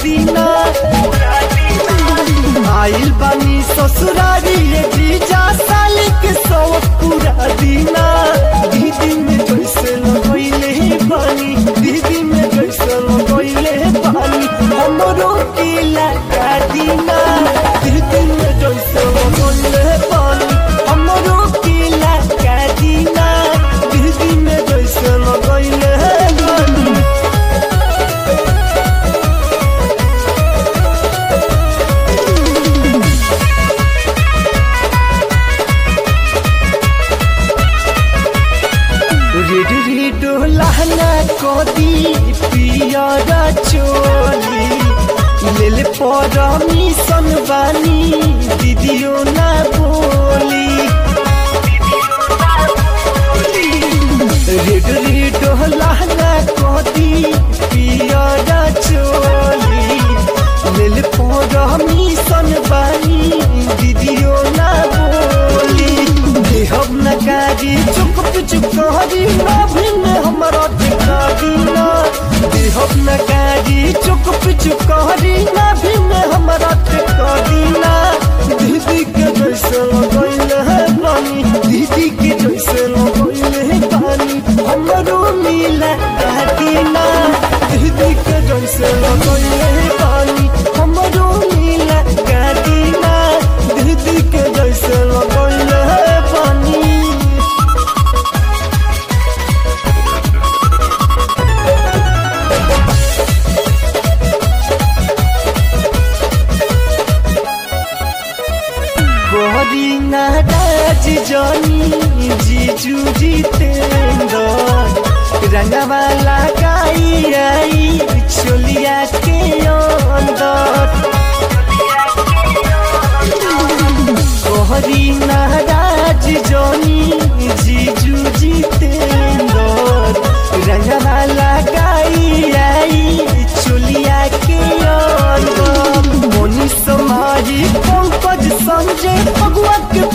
दीना आइल बानी ससुरारी ये जीजा साली के सौ पूरा दीना दीदी में जैसे लगैले पानी दीदी में जैसे लगैले पानी हमरो के लगा दीना दीदी में जैसे लगैले पानी हमरो के लगा दीना दीदी में जैसे लगैले पानी रेड रेड लहना कदी पियरा चोली लेल परमिशन बानी दीदियो ना बोली रेड रेड लहना कदी पियरा चोली लेल परमिशन बानी दीदियो ना बोली देहब नकारी चुप चुप कहरी ना भिन्न हमरा ठिकारी ना देहब नकारी चुप चुप कहरी ना भिन्न हमरा ठिकारी ना दीदी के जैसे लगैल है पानी दीदी के जैसे लगैल है पानी हमरो मिला दादी ना दीदी के जैसे लगैल है पानी हमरो मिला दादी ना दीदी के जैसे लगैल है पानी गोरी नाराज जानी जीजू जितेंद्र रंगवा लगाई आई चोलिया के अंदर गोरी नाराज जानी जीजू जितेंद्र रंगवा लगाई आई चोलिया के अंदर मोनी समाही पंकज संजय भगवा के